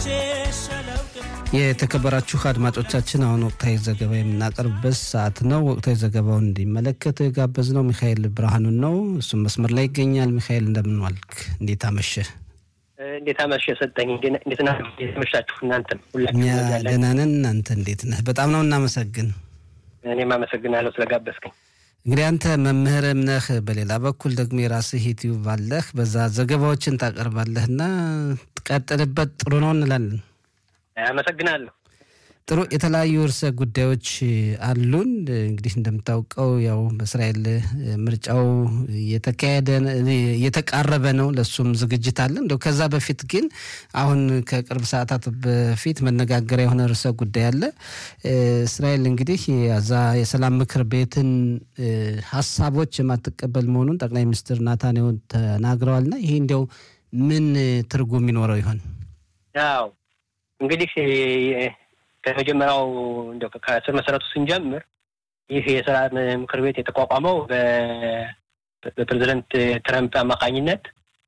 የተከበራችሁ አድማጮቻችን አሁን ወቅታዊ ዘገባ የምናቀርብበት ሰዓት ነው። ወቅታዊ ዘገባውን እንዲመለከት ጋበዝነው ሚካኤል ብርሃኑን ነው። እሱም መስመር ላይ ይገኛል። ሚካኤል እንደምን ዋልክ? እንዴት አመሸ? እንዴት አመሸ ሰጠኝ። እንዴት ና የተመሻችሁ? እናንተም እኛ ደህና ነን። እናንተ እንዴት ነህ? በጣም ነው እናመሰግን። እኔም አመሰግናለሁ ስለጋበዝከኝ። እንግዲህ አንተ መምህርም ነህ፣ በሌላ በኩል ደግሞ የራስህ ዩቲዩብ አለህ፣ በዛ ዘገባዎችን ታቀርባለህ እና ትቀጥልበት ጥሩ ነው እንላለን። አመሰግናለሁ። ጥሩ የተለያዩ ርዕሰ ጉዳዮች አሉን። እንግዲህ እንደምታውቀው ያው በእስራኤል ምርጫው እየተካሄደ እየተቃረበ ነው። ለሱም ዝግጅት አለ። እንደው ከዛ በፊት ግን አሁን ከቅርብ ሰዓታት በፊት መነጋገሪያ የሆነ ርዕሰ ጉዳይ አለ። እስራኤል እንግዲህ ያዛ የሰላም ምክር ቤትን ሀሳቦች የማትቀበል መሆኑን ጠቅላይ ሚኒስትር ናታንያሁ ተናግረዋልና ይሄ እንዲያው ምን ትርጉም ይኖረው ይሆን? ያው እንግዲህ ከመጀመሪያው እንደው ከስር መሰረቱ ስንጀምር ይህ የሰላም ምክር ቤት የተቋቋመው በፕሬዚደንት ትረምፕ አማካኝነት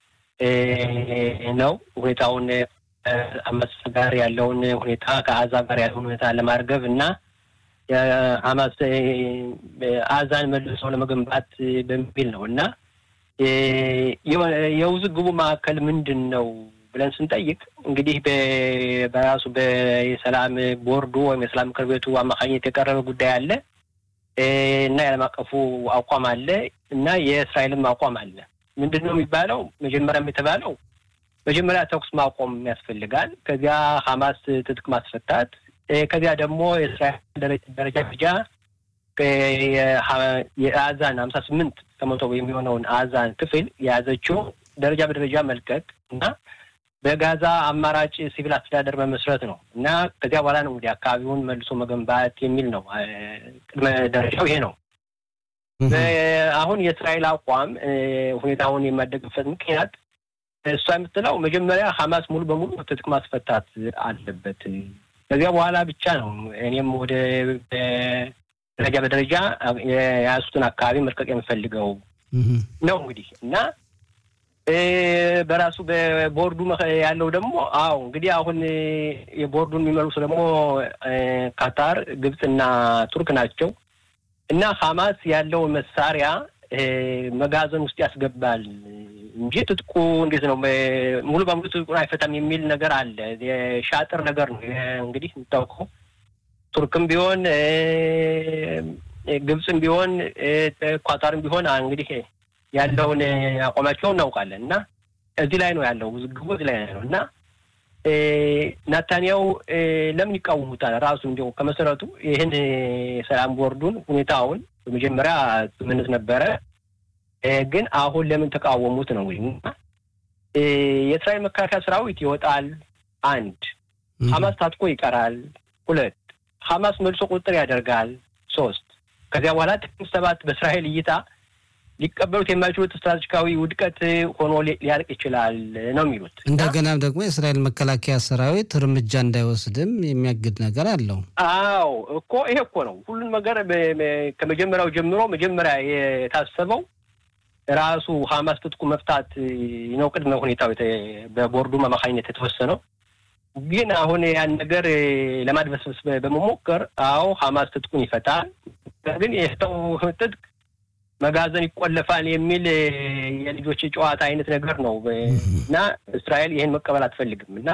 ነው። ሁኔታውን አመፅ ጋር ያለውን ሁኔታ ከአዛ ጋር ያለውን ሁኔታ ለማርገብ እና የሀማስ አዛን መልሰው ለመገንባት በሚል ነው እና የውዝግቡ ማዕከል ምንድን ነው ብለን ስንጠይቅ እንግዲህ በራሱ በሰላም ቦርዱ ወይም የሰላም ምክር ቤቱ አማካኝነት የቀረበ ጉዳይ አለ እና የዓለም አቀፉ አቋም አለ እና የእስራኤልም አቋም አለ። ምንድን ነው የሚባለው? መጀመሪያም የተባለው መጀመሪያ ተኩስ ማቆም ያስፈልጋል። ከዚያ ሀማስ ትጥቅ ማስፈታት፣ ከዚያ ደግሞ የእስራኤል ደረጃ ደረጃ የአዛን ሀምሳ ስምንት ከመቶ የሚሆነውን አዛን ክፍል የያዘችው ደረጃ በደረጃ መልቀቅ እና በጋዛ አማራጭ ሲቪል አስተዳደር መመስረት ነው እና ከዚያ በኋላ ነው እንግዲህ አካባቢውን መልሶ መገንባት የሚል ነው። ቅድመ ደረጃው ይሄ ነው። አሁን የእስራኤል አቋም ሁኔታውን የማደግበት ምክንያት እሷ የምትለው መጀመሪያ ሀማስ ሙሉ በሙሉ ትጥቅ ማስፈታት አለበት። ከዚያ በኋላ ብቻ ነው እኔም ወደ ደረጃ በደረጃ የያዙትን አካባቢ መልቀቅ የምፈልገው ነው እንግዲህ እና በራሱ በቦርዱ ያለው ደግሞ አዎ እንግዲህ አሁን የቦርዱን የሚመሩት ደግሞ ካታር፣ ግብፅና ቱርክ ናቸው እና ሀማስ ያለው መሳሪያ መጋዘን ውስጥ ያስገባል እንጂ ትጥቁ እንዴት ነው ሙሉ በሙሉ ትጥቁን አይፈታም የሚል ነገር አለ። የሻጥር ነገር ነው እንግዲህ የምታውቀው ቱርክም ቢሆን ግብፅም ቢሆን ኳታርም ቢሆን እንግዲህ ያለውን አቋማቸውን እናውቃለን እና እዚህ ላይ ነው ያለው ውዝግቡ እዚህ ላይ ነው እና ናታንያው ለምን ይቃወሙታል? ራሱ እንዲሁ ከመሰረቱ ይህን የሰላም ቦርዱን ሁኔታውን በመጀመሪያ ስምምነት ነበረ፣ ግን አሁን ለምን ተቃወሙት ነው እንግዲህ እና የእስራኤል መከላከያ ሰራዊት ይወጣል። አንድ ሀማስ ታጥቆ ይቀራል። ሁለት ሀማስ መልሶ ቁጥጥር ያደርጋል። ሶስት ከዚያ በኋላ ጥቅምት ሰባት በእስራኤል እይታ ሊቀበሉት የማይችሉት ስትራቴጂካዊ ውድቀት ሆኖ ሊያልቅ ይችላል ነው የሚሉት። እንደገና ደግሞ የእስራኤል መከላከያ ሰራዊት እርምጃ እንዳይወስድም የሚያግድ ነገር አለው። አዎ እኮ ይሄ እኮ ነው ሁሉን ነገር ከመጀመሪያው ጀምሮ መጀመሪያ የታሰበው ራሱ ሀማስ ትጥቁ መፍታት ነው ቅድመ ሁኔታው በቦርዱ አማካኝነት የተወሰነው። ግን አሁን ያን ነገር ለማድበስበስ በመሞከር አዎ ሀማስ ትጥቁን ይፈታል፣ ግን የፈታው ትጥቅ መጋዘን ይቆለፋል የሚል የልጆች ጨዋታ አይነት ነገር ነው እና እስራኤል ይህን መቀበል አትፈልግም እና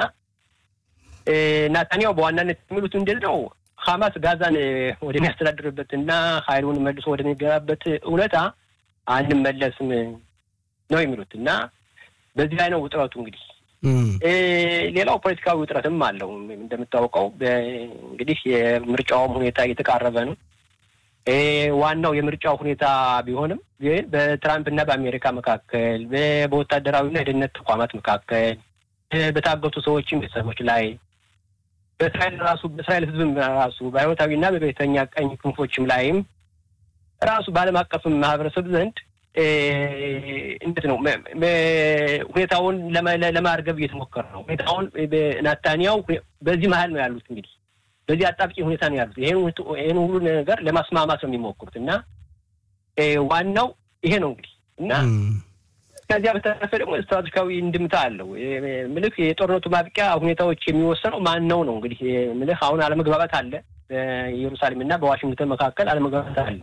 ናታንያው በዋናነት የሚሉት ምንድን ነው ሀማስ ጋዛን ወደሚያስተዳድርበት እና ሀይሉን መልሶ ወደሚገባበት እውነታ አንመለስም ነው የሚሉት እና በዚህ ላይ ነው ውጥረቱ እንግዲህ ሌላው ፖለቲካዊ ውጥረትም አለው እንደምታውቀው እንግዲህ የምርጫውም ሁኔታ እየተቃረበ ነው ዋናው የምርጫው ሁኔታ ቢሆንም ግን በትራምፕ እና በአሜሪካ መካከል በወታደራዊና የደህንነት ተቋማት መካከል በታገቱ ሰዎችም ቤተሰቦች ላይ በእስራኤል ራሱ በእስራኤል ሕዝብም ራሱ በሃይማኖታዊና በቤተኛ ቀኝ ክንፎችም ላይም ራሱ በዓለም አቀፍም ማህበረሰብ ዘንድ እንዴት ነው ሁኔታውን ለማርገብ እየተሞከረ ነው። ሁኔታውን ናታንያው በዚህ መሀል ነው ያሉት እንግዲህ በዚህ አጣብቂ ሁኔታ ነው ያሉት። ይህን ሁሉ ነገር ለማስማማት ነው የሚሞክሩት እና ዋናው ይሄ ነው እንግዲህ እና ከዚያ በተረፈ ደግሞ ስትራቴጂካዊ እንድምታ አለው። ምልህ የጦርነቱ ማብቂያ ሁኔታዎች የሚወሰነው ማን ነው ነው እንግዲህ ምልህ አሁን አለመግባባት አለ በኢየሩሳሌም እና በዋሽንግተን መካከል አለመግባባት አለ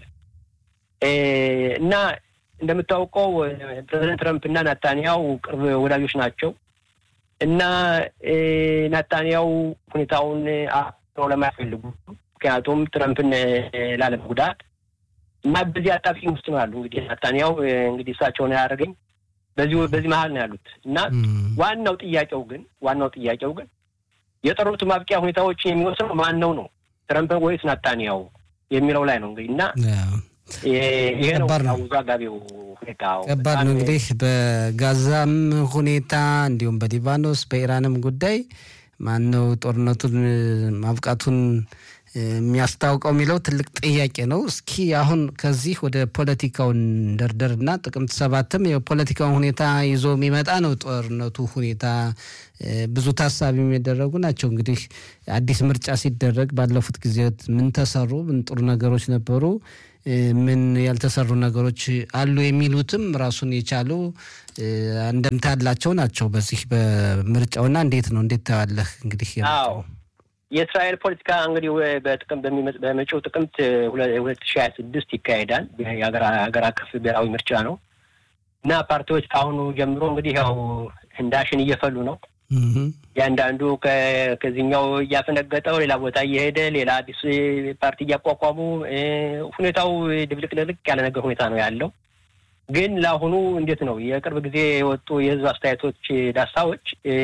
እና እንደምታውቀው ፕሬዚደንት ትረምፕ እና ናታንያው ቅርብ ወዳጆች ናቸው እና ናታንያው ሁኔታውን አሮ ለማይፈልጉ ምክንያቱም ትረምፕን ላለመጉዳት እና በዚህ አጣብቂኝ ውስጥ ነው ያሉ። እንግዲህ ናታንያው እንግዲህ እሳቸውን ያደረገኝ በዚህ በዚህ መሀል ነው ያሉት እና ዋናው ጥያቄው ግን ዋናው ጥያቄው ግን የጦርነቱ ማብቂያ ሁኔታዎችን የሚወስነው ማን ነው ነው ትረምፕ ወይስ ናታንያው የሚለው ላይ ነው እንግዲህ እና ይሄ ነው አወዛጋቢው ሁኔታ። ከባድ ነው እንግዲህ በጋዛም ሁኔታ እንዲሁም በሊባኖስ በኢራንም ጉዳይ ማን ነው ጦርነቱን ማብቃቱን የሚያስታውቀው የሚለው ትልቅ ጥያቄ ነው። እስኪ አሁን ከዚህ ወደ ፖለቲካው እንደርደርና ጥቅምት ሰባትም የፖለቲካውን ሁኔታ ይዞ የሚመጣ ነው። ጦርነቱ ሁኔታ ብዙ ታሳቢ የሚደረጉ ናቸው። እንግዲህ አዲስ ምርጫ ሲደረግ ባለፉት ጊዜያት ምን ተሰሩ፣ ምን ጥሩ ነገሮች ነበሩ፣ ምን ያልተሰሩ ነገሮች አሉ የሚሉትም ራሱን የቻሉ እንደምታ ያላቸው ናቸው። በዚህ በምርጫውና እንዴት ነው እንዴት ታያለህ? እንግዲህ የእስራኤል ፖለቲካ እንግዲህ በጥቅም በመጪው ጥቅምት ሁለት ሺህ ሀያ ስድስት ይካሄዳል። የሀገር አቀፍ ብሔራዊ ምርጫ ነው እና ፓርቲዎች ከአሁኑ ጀምሮ እንግዲህ ያው ህንዳሽን እየፈሉ ነው። ያንዳንዱ ከዚህኛው እያፈነገጠው ሌላ ቦታ እየሄደ ሌላ አዲስ ፓርቲ እያቋቋሙ ሁኔታው ድብልቅልቅ ያለ ነገር ሁኔታ ነው ያለው። ግን ለአሁኑ እንዴት ነው የቅርብ ጊዜ የወጡ የህዝብ አስተያየቶች ዳሳዎች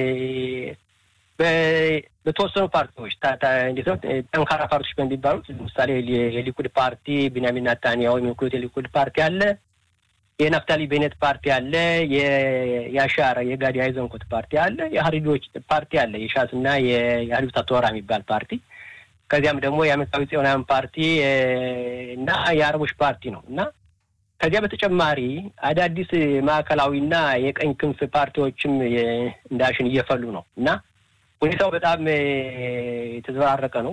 በተወሰኑ ፓርቲዎች እንዴት ነው ጠንካራ ፓርቲዎች በሚባሉት ለምሳሌ የሊኩድ ፓርቲ ቢንያሚን ናታንያሁ የሚወክሉት የሊኩድ ፓርቲ አለ፣ የናፍታሊ ቤኔት ፓርቲ አለ፣ የያሻር የጋዲ አይዘንኮት ፓርቲ አለ፣ የሀሪዶች ፓርቲ አለ፣ የሻስ እና የሀሪብታ ቶራ የሚባል ፓርቲ ከዚያም ደግሞ የአሜሪካዊ ጽዮናውያን ፓርቲ እና የአረቦች ፓርቲ ነው እና ከዚያ በተጨማሪ አዳዲስ ማዕከላዊና የቀኝ ክንፍ ፓርቲዎችም እንዳሽን እየፈሉ ነው እና ሁኔታው በጣም የተዘበራረቀ ነው።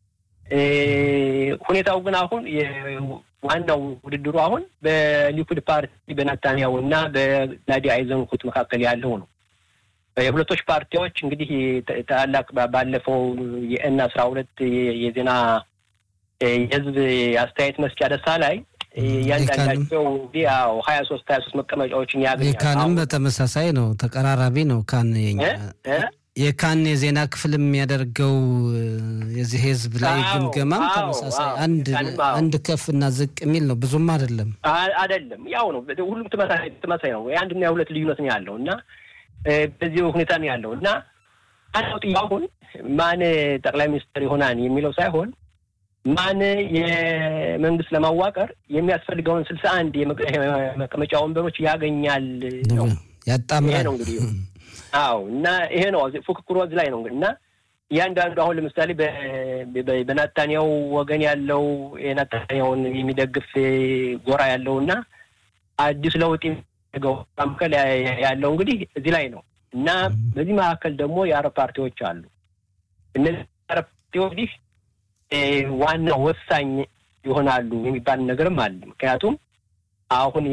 ሁኔታው ግን አሁን ዋናው ውድድሩ አሁን በሊኩድ ፓርቲ በናታንያሁ እና በጋዲ አይዘንኩት መካከል ያለው ነው። የሁለቶች ፓርቲዎች እንግዲህ ታላቅ ባለፈው የኤን አስራ ሁለት የዜና የህዝብ አስተያየት መስጫ ደሳ ላይ እያንዳንዳቸው ያው ሀያ ሶስት ሀያ ሶስት መቀመጫዎችን ያገኛል። ካንም በተመሳሳይ ነው፣ ተቀራራቢ ነው። ካን የካን የዜና ክፍል የሚያደርገው የዚህ ህዝብ ላይ ግምገማም ተመሳሳይ አንድ ከፍ እና ዝቅ የሚል ነው። ብዙም አይደለም አይደለም፣ ያው ነው። ሁሉም ተመሳሳይ ነው። የአንድና የሁለት ልዩነት ነው ያለው እና በዚህ ሁኔታ ነው ያለው እና አንዱ ጥያቄውን ማን ጠቅላይ ሚኒስትር ይሆናል የሚለው ሳይሆን ማን የመንግስት ለማዋቀር የሚያስፈልገውን ስልሳ አንድ የመቀመጫ ወንበሮች ያገኛል ነው ያጣምራል ነው እንግዲህ አዎ እና ይሄ ነው ፉክክሩ እዚህ ላይ ነው እንግዲህ እና እያንዳንዱ አሁን ለምሳሌ በናታንያው ወገን ያለው የናታንያውን የሚደግፍ ጎራ ያለው እና አዲስ ለውጥ የሚያደርገው መካከል ያለው እንግዲህ እዚህ ላይ ነው እና በዚህ መካከል ደግሞ የአረብ ፓርቲዎች አሉ። እነዚህ የአረብ ፓርቲዎች እንግዲህ ዋና ወሳኝ ይሆናሉ የሚባል ነገርም አለ። ምክንያቱም አሁን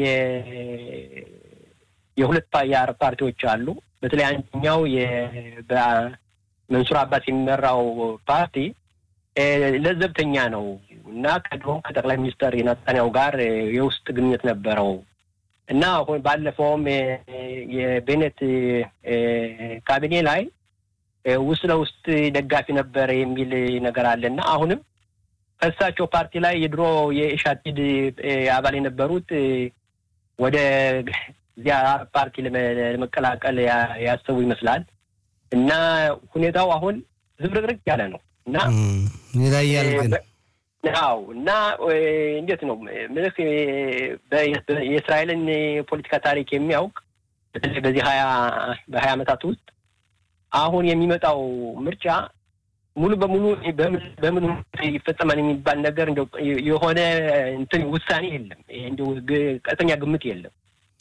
የሁለት የአረብ ፓርቲዎች አሉ። በተለይ አንደኛው በመንሱር አባስ የሚመራው ፓርቲ ለዘብተኛ ነው እና ከድሮም ከጠቅላይ ሚኒስትር የናታንያሁ ጋር የውስጥ ግንኙነት ነበረው እና አሁን ባለፈውም የቤኔት ካቢኔ ላይ ውስጥ ለውስጥ ደጋፊ ነበረ የሚል ነገር አለ እና አሁንም ከእሳቸው ፓርቲ ላይ የድሮ የኢሻቲድ አባል የነበሩት ወደ እዚያ ፓርቲ ለመቀላቀል ያሰቡ ይመስላል እና ሁኔታው አሁን ዝብርቅርቅ ያለ ነው እና ይለያል ግን አዎ እና እንዴት ነው ምልክ የእስራኤልን የፖለቲካ ታሪክ የሚያውቅ በተለይ በዚህ ሀያ በሀያ ዓመታት ውስጥ አሁን የሚመጣው ምርጫ ሙሉ በሙሉ በምን ይፈጸማል የሚባል ነገር እንደው የሆነ እንትን ውሳኔ የለም። እንደው ቀጥተኛ ግምት የለም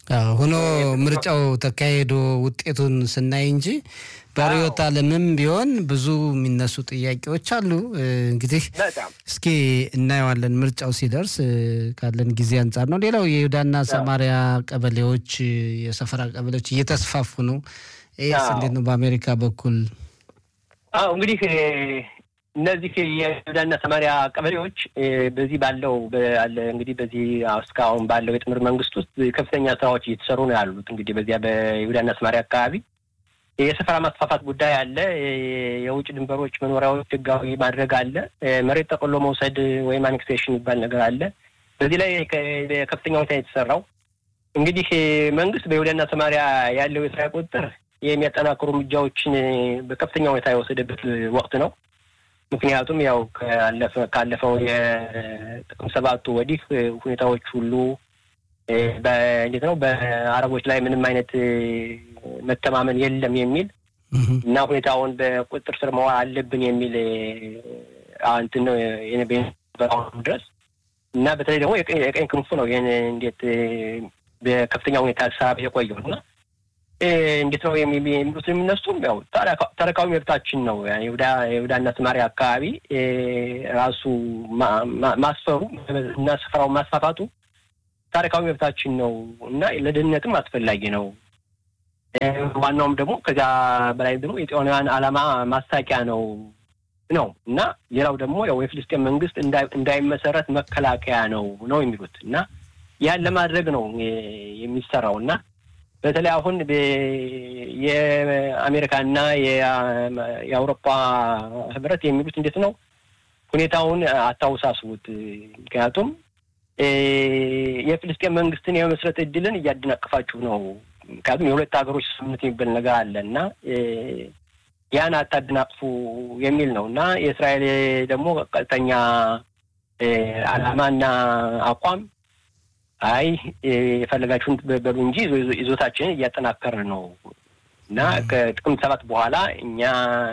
ሆኖ ምርጫው ተካሄዶ ውጤቱን ስናይ እንጂ በርዕዮተ ዓለምም ቢሆን ብዙ የሚነሱ ጥያቄዎች አሉ። እንግዲህ እስኪ እናየዋለን ምርጫው ሲደርስ ካለን ጊዜ አንጻር ነው። ሌላው የይሁዳና ሰማሪያ ቀበሌዎች የሰፈራ ቀበሌዎች እየተስፋፉ ነው። ይህስ እንዴት ነው በአሜሪካ በኩል? አዎ እንግዲህ እነዚህ የይሁዳና ሰማሪያ ቀበሌዎች በዚህ ባለው እንግዲህ በዚህ እስካሁን ባለው የጥምር መንግስት ውስጥ ከፍተኛ ስራዎች እየተሰሩ ነው ያሉት። እንግዲህ በዚያ በይሁዳና ሰማሪያ አካባቢ የሰፈራ ማስፋፋት ጉዳይ አለ። የውጭ ድንበሮች መኖሪያዎች ህጋዊ ማድረግ አለ። መሬት ጠቅሎ መውሰድ ወይም አኔክሴሽን የሚባል ነገር አለ። በዚህ ላይ ከፍተኛ ሁኔታ የተሰራው እንግዲህ መንግስት በይሁዳና ሰማሪያ ያለው የስራ ቁጥጥር የሚያጠናክሩ እርምጃዎችን በከፍተኛ ሁኔታ የወሰደበት ወቅት ነው። ምክንያቱም ያው ካለፈው የጥቅም ሰባቱ ወዲህ ሁኔታዎች ሁሉ እንዴት ነው በአረቦች ላይ ምንም አይነት መተማመን የለም የሚል እና ሁኔታውን በቁጥጥር ስር መዋል አለብን የሚል እንትን ነው በአሁኑ ድረስ እና በተለይ ደግሞ የቀኝ ክንፉ ነው ይህን እንዴት በከፍተኛ ሁኔታ ሳብ የቆየው እና እንዴት ነው የሚሉት የሚነሱም ያው ታሪካዊ መብታችን ነው። የይሁዳና ሰማርያ አካባቢ ራሱ ማስፈሩ እና ስፍራውን ማስፋፋቱ ታሪካዊ መብታችን ነው እና ለደህንነትም አስፈላጊ ነው። ዋናውም ደግሞ ከዚያ በላይ ደግሞ የጤናውያን ዓላማ ማስታቂያ ነው ነው እና ሌላው ደግሞ ያው የፍልስጤን መንግስት እንዳይመሰረት መከላከያ ነው ነው የሚሉት እና ያን ለማድረግ ነው የሚሰራው እና በተለይ አሁን የአሜሪካና የአውሮፓ ህብረት የሚሉት እንዴት ነው ሁኔታውን አታውሳስቡት። ምክንያቱም የፍልስጤን መንግስትን የመመስረት እድልን እያደናቀፋችሁ ነው። ምክንያቱም የሁለት ሀገሮች ስምምነት የሚባል ነገር አለ እና ያን አታደናቅፉ የሚል ነው እና የእስራኤል ደግሞ ቀጥተኛ ዓላማና አቋም አይ የፈለጋችሁን በሉ እንጂ ይዞታችንን እያጠናከርን ነው እና ከጥቅምት ሰባት በኋላ እኛ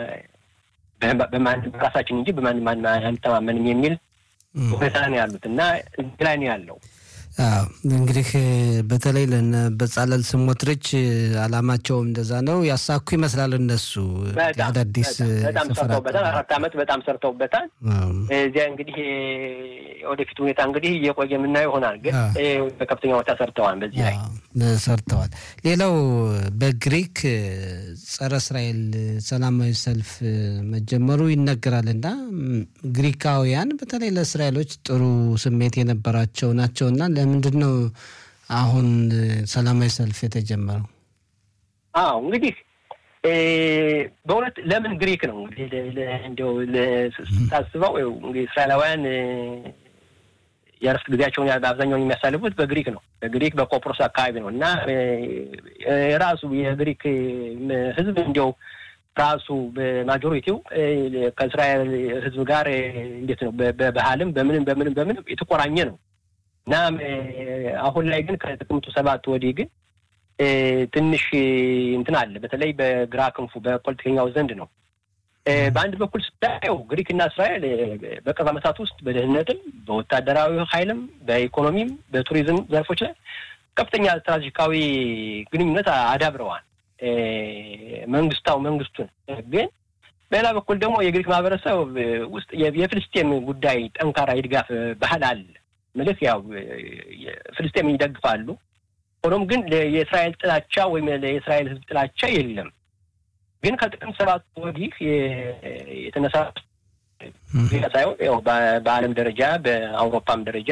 በራሳችን እንጂ በማንም አንተማመንም የሚል ሁኔታ ነው ያሉት እና እዚህ ላይ ነው ያለው። እንግዲህ በተለይ ለነ በጻለል ስሞትሪች አላማቸውም እንደዛ ነው። ያሳኩ ይመስላል። እነሱ አዳዲስ በጣም ሰርተውበታል። አራት ዓመት በጣም ሰርተውበታል። እዚያ እንግዲህ ወደፊት ሁኔታ እንግዲህ እየቆየ የምናየው ይሆናል። ግን በከፍተኛ ሁኔታ ሰርተዋል። በዚህ ላይ ሰርተዋል። ሌላው በግሪክ ጸረ እስራኤል ሰላማዊ ሰልፍ መጀመሩ ይነገራል እና ግሪካውያን በተለይ ለእስራኤሎች ጥሩ ስሜት የነበራቸው ናቸውና ለምንድን ነው አሁን ሰላማዊ ሰልፍ የተጀመረው? አዎ እንግዲህ በእውነት ለምን ግሪክ ነው እንግዲህ እንዲያው ስታስበው እንግዲህ እስራኤላውያን የእረፍት ጊዜያቸውን በአብዛኛውን የሚያሳልፉት በግሪክ ነው። በግሪክ በቆጵሮስ አካባቢ ነው እና ራሱ የግሪክ ሕዝብ እንዲያው ራሱ በማጆሪቲው ከእስራኤል ሕዝብ ጋር እንዴት ነው በባህልም በምንም በምንም በምንም የተቆራኘ ነው እና አሁን ላይ ግን ከጥቅምቱ ሰባት ወዲህ ግን ትንሽ እንትን አለ። በተለይ በግራ ክንፉ በፖለቲከኛው ዘንድ ነው። በአንድ በኩል ስታየው ግሪክና እስራኤል በቅርብ ዓመታት ውስጥ በደህንነትም፣ በወታደራዊ ኃይልም፣ በኢኮኖሚም፣ በቱሪዝም ዘርፎች ላይ ከፍተኛ ስትራቴጂካዊ ግንኙነት አዳብረዋል። መንግስታው መንግስቱን ግን በሌላ በኩል ደግሞ የግሪክ ማህበረሰብ ውስጥ የፍልስጤም ጉዳይ ጠንካራ የድጋፍ ባህል አለ። ምልክ ያው ፍልስጤም ይደግፋሉ። ሆኖም ግን የእስራኤል ጥላቻ ወይም የእስራኤል ሕዝብ ጥላቻ የለም። ግን ከጥቅምት ሰባት ወዲህ የተነሳ ሳይሆን ያው በዓለም ደረጃ በአውሮፓም ደረጃ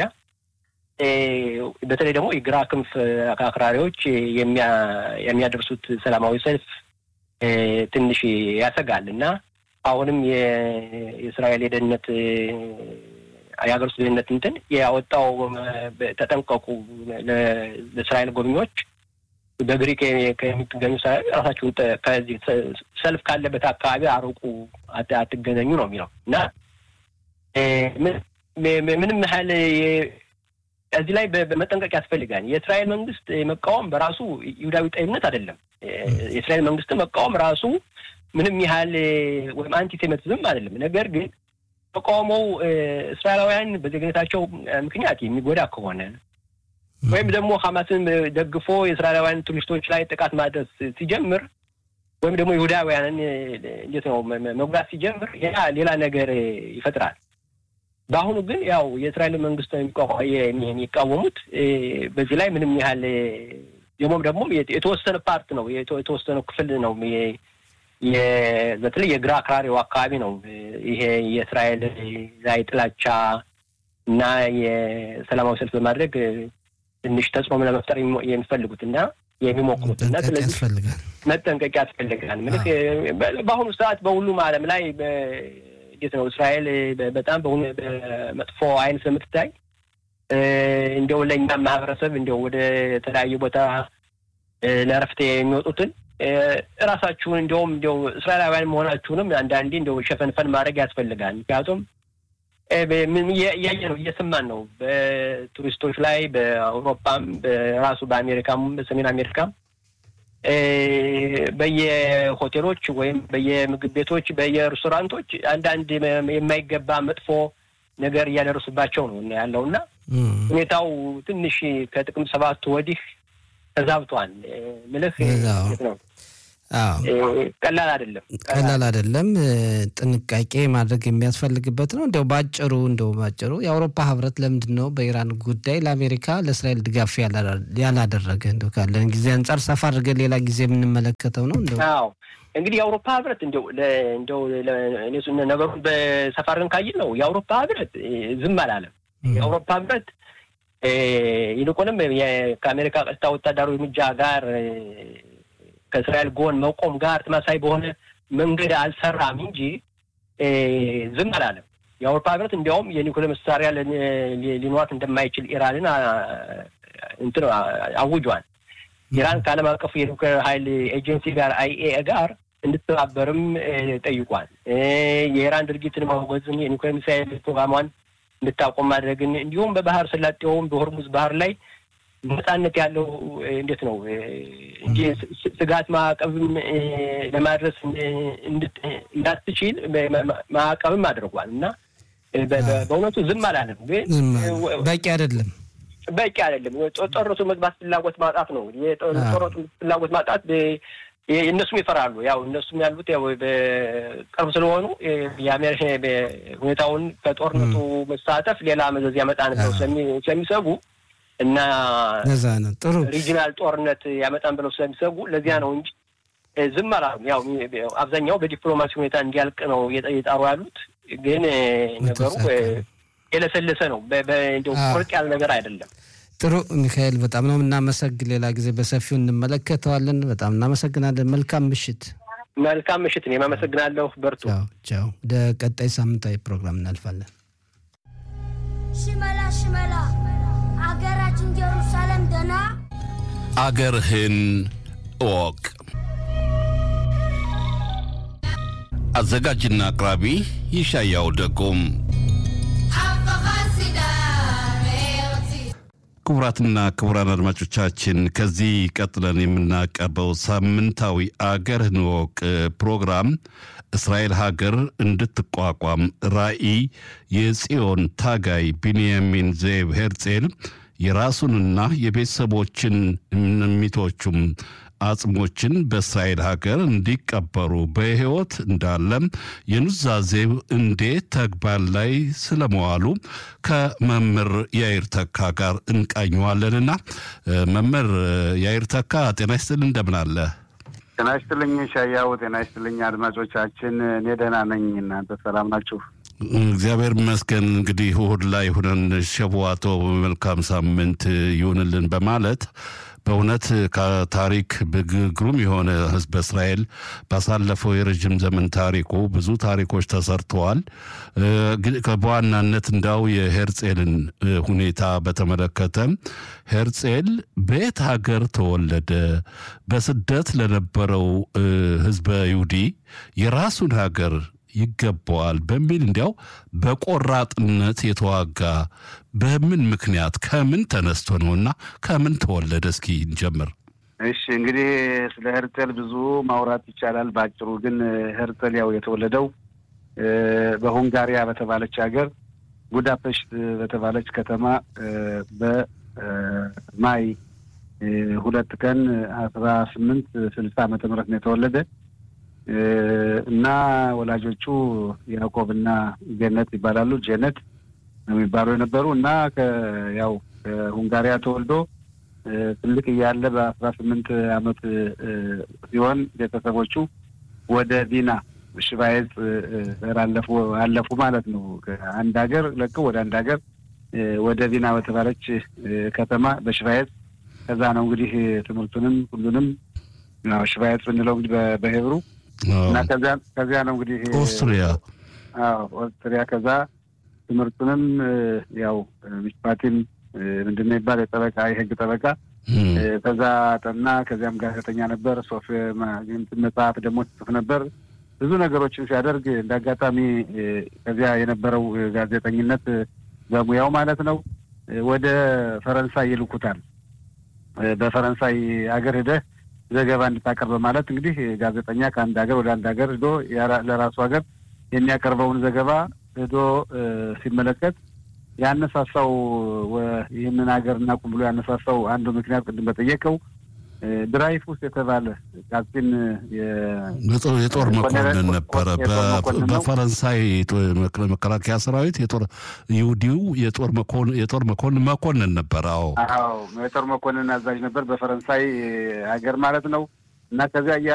በተለይ ደግሞ የግራ ክንፍ አክራሪዎች የሚያደርሱት ሰላማዊ ሰልፍ ትንሽ ያሰጋል እና አሁንም የእስራኤል የደህንነት የሀገር ውስጥ ደህንነት እንትን ያወጣው ተጠንቀቁ፣ ለእስራኤል ጎብኚዎች በግሪክ ከሚገኙ ራሳችሁን ከዚህ ሰልፍ ካለበት አካባቢ አርቁ፣ አትገናኙ ነው የሚለው እና ምንም ያህል እዚህ ላይ በመጠንቀቅ ያስፈልጋል። የእስራኤል መንግስት መቃወም በራሱ ይሁዳዊ ጠይምነት አይደለም። የእስራኤል መንግስት መቃወም ራሱ ምንም ያህል ወይም አንቲሴሚቲዝም አይደለም። ነገር ግን ተቃውሞው እስራኤላውያን በዜግነታቸው ምክንያት የሚጎዳ ከሆነ ወይም ደግሞ ሐማስን ደግፎ የእስራኤላውያን ቱሪስቶች ላይ ጥቃት ማድረስ ሲጀምር ወይም ደግሞ ይሁዳውያንን እንዴት ነው መጉዳት ሲጀምር ያ ሌላ ነገር ይፈጥራል። በአሁኑ ግን ያው የእስራኤል መንግስት የሚቃወሙት በዚህ ላይ ምንም ያህል ደግሞም ደግሞ የተወሰነ ፓርት ነው የተወሰነ ክፍል ነው በተለይ የግራ አክራሪው አካባቢ ነው ይሄ የእስራኤል ላይ ጥላቻ እና የሰላማዊ ሰልፍ በማድረግ ትንሽ ተጽዕኖ ለመፍጠር የሚፈልጉት እና የሚሞክሩት እና ስለዚህ መጠንቀቅ ያስፈልጋል። ምልክ በአሁኑ ሰዓት በሁሉም ዓለም ላይ እንዴት ነው እስራኤል በጣም በመጥፎ አይን ስለምትታይ እንዲያው ለእኛም ማህበረሰብ እንዲያው ወደ ተለያዩ ቦታ ለእረፍት የሚወጡትን እራሳችሁን እንዲያውም እንዲያው እስራኤላውያን መሆናችሁንም አንዳንዴ እንዲያው ሸፈንፈን ማድረግ ያስፈልጋል። ምክንያቱም እያየ ነው እየሰማን ነው በቱሪስቶች ላይ በአውሮፓም በራሱ በአሜሪካም በሰሜን አሜሪካም በየሆቴሎች ወይም በየምግብ ቤቶች በየሬስቶራንቶች አንዳንድ የማይገባ መጥፎ ነገር እያደረሱባቸው ነው ያለው እና ሁኔታው ትንሽ ከጥቅምት ሰባቱ ወዲህ ተዛብቷል። ምልህ ነው ቀላል አይደለም፣ ቀላል አይደለም። ጥንቃቄ ማድረግ የሚያስፈልግበት ነው። እንደው ባጭሩ እንደው ባጭሩ የአውሮፓ ህብረት ለምንድን ነው በኢራን ጉዳይ ለአሜሪካ ለእስራኤል ድጋፍ ያላደረገ? እንደው ካለን ጊዜ አንጻር ሰፋ አድርገን ሌላ ጊዜ የምንመለከተው ነው። እንደው አዎ እንግዲህ የአውሮፓ ህብረት እንደው እንደው ነገሩን በሰፋ አድርገን ካየን ነው የአውሮፓ ህብረት ዝም አላለም። የአውሮፓ ህብረት ይልቁንም ከአሜሪካ ቀጥታ ወታደራዊ እርምጃ ጋር ከእስራኤል ጎን መቆም ጋር ተመሳሳይ በሆነ መንገድ አልሰራም እንጂ ዝም አላለም። የአውሮፓ ህብረት እንዲያውም የኒውክሌር መሳሪያ ሊኖራት እንደማይችል ኢራንን እንትን አውጇል። ኢራን ከዓለም አቀፉ የኒውክሌር ኃይል ኤጀንሲ ጋር አይኤ ጋር እንድትተባበርም ጠይቋል። የኢራን ድርጊትን ማውገዝን፣ የኒውክሌር ሚሳይል ፕሮግራሟን እንድታቆም ማድረግን እንዲሁም በባህር ሰላጤውም በሆርሙዝ ባህር ላይ ነጻነት ያለው እንዴት ነው እንጂ ስጋት ማዕቀብም ለማድረስ እንዳትችል ማዕቀብም አድርጓል እና በእውነቱ ዝም አላለም። ግን በቂ አይደለም፣ በቂ አይደለም። ጦርነቱ መግባት ፍላጎት ማጣት ነው። የጦርነቱ ፍላጎት ማጣት እነሱም ይፈራሉ። ያው እነሱም ያሉት ያው በቅርብ ስለሆኑ የአሜሪካ ሁኔታውን ከጦርነቱ መሳተፍ ሌላ መዘዝ ያመጣን ብለው ስለሚሰጉ እና ጥሩ ሪጂናል ጦርነት ያመጣን ብለው ስለሚሰጉ ለዚያ ነው እንጂ ዝም አላሉም። ያው አብዛኛው በዲፕሎማሲ ሁኔታ እንዲያልቅ ነው እየጣሩ ያሉት። ግን ነገሩ የለሰለሰ ነው። እንዲያው ቁርጥ ያለ ነገር አይደለም። ጥሩ ሚካኤል፣ በጣም ነው የምናመሰግን። ሌላ ጊዜ በሰፊው እንመለከተዋለን። በጣም እናመሰግናለን። መልካም ምሽት። መልካም ምሽት። እኔም አመሰግናለሁ። በርቱ። ቻው። ወደ ቀጣይ ሳምንታዊ ፕሮግራም እናልፋለን። ሽመላ ሽመላ አገራችን ኢየሩሳሌም ደና አገርህን እወቅ። አዘጋጅና አቅራቢ ይሻያው ደጎም። ክቡራትና ክቡራን አድማጮቻችን ከዚህ ቀጥለን የምናቀርበው ሳምንታዊ አገርህን እወቅ ፕሮግራም እስራኤል ሀገር እንድትቋቋም ራዕይ የጽዮን ታጋይ ቢንያሚን ዜብ ሄርጼል የራሱንና የቤተሰቦችን ሚቶቹም አጽሞችን በእስራኤል ሀገር እንዲቀበሩ በሕይወት እንዳለም የኑዛዜው እንዴት ተግባር ላይ ስለመዋሉ ከመምህር ያይር ተካ ጋር እንቃኘዋለንና መምህር ያይር ተካ ጤና ይስጥል እንደምን አለ? ጤና ይስጥልኝ ሻያው። ጤና ይስጥልኝ አድማጮቻችን። እኔ ደህና ነኝ። እናንተ ሰላም ናችሁ? እግዚአብሔር ይመስገን። እንግዲህ እሑድ ላይ ሁነን ሸቡዋቶ መልካም ሳምንት ይሁንልን በማለት በእውነት ከታሪክ ግሩም የሆነ ሕዝበ እስራኤል ባሳለፈው የረዥም ዘመን ታሪኩ ብዙ ታሪኮች ተሰርተዋል። በዋናነት እንዳው የሄርጼልን ሁኔታ በተመለከተ ሄርጼል በየት ሀገር ተወለደ? በስደት ለነበረው ሕዝበ ይሁዲ የራሱን ሀገር ይገባዋል በሚል እንዲያው በቆራጥነት የተዋጋ በምን ምክንያት ከምን ተነስቶ ነውና ከምን ተወለደ? እስኪ እንጀምር። እሺ እንግዲህ ስለ ሄርጸል ብዙ ማውራት ይቻላል። በአጭሩ ግን ሄርጸል ያው የተወለደው በሁንጋሪያ በተባለች ሀገር ቡዳፔስት በተባለች ከተማ ማይ ሁለት ቀን አስራ ስምንት ስልሳ ዓመተ ምህረት ነው የተወለደ እና ወላጆቹ ያዕቆብና ገነት ይባላሉ። ጀነት ነው የሚባሉ የነበሩ እና ያው ከሁንጋሪያ ተወልዶ ትልቅ እያለ በአስራ ስምንት ዓመት ሲሆን ቤተሰቦቹ ወደ ቪና ሽቫይዝ አለፉ አለፉ ማለት ነው። አንድ ሀገር ለቀው ወደ አንድ ሀገር ወደ ቪና በተባለች ከተማ በሽቫይዝ ከዛ ነው እንግዲህ ትምህርቱንም ሁሉንም ሽቫይዝ ብንለው እንግዲህ በሄብሩ እና ከዚያ ነው እንግዲህ ኦስትሪያ ኦስትሪያ ከዛ ትምህርቱንም ያው ሚስፓቲም ምንድን ነው ይባል የጠበቃ የህግ ጠበቃ ከዛ ጠና። ከዚያም ጋዜጠኛ ነበር። ሶፍ መጽሐፍ ደግሞ ጽፍ ነበር። ብዙ ነገሮችን ሲያደርግ እንደ አጋጣሚ ከዚያ የነበረው ጋዜጠኝነት በሙያው ማለት ነው ወደ ፈረንሳይ ይልኩታል። በፈረንሳይ ሀገር ሂደህ ዘገባ እንድታቀርብ በማለት እንግዲህ ጋዜጠኛ ከአንድ ሀገር ወደ አንድ ሀገር ሂዶ ለራሱ ሀገር የሚያቀርበውን ዘገባ ሂዶ ሲመለከት ያነሳሳው ይህንን ሀገር እናቁም ብሎ ያነሳሳው አንዱ ምክንያት ቅድም በጠየቀው ድራይፉስ የተባለ ቃጺን የጦር መኮንን ነበረ። በፈረንሳይ መከላከያ ሰራዊት የጦር ይሁዲው የጦር መኮንን መኮንን ነበረ። አዎ አዎ፣ የጦር መኮንን አዛዥ ነበር በፈረንሳይ ሀገር ማለት ነው። እና ከዚያ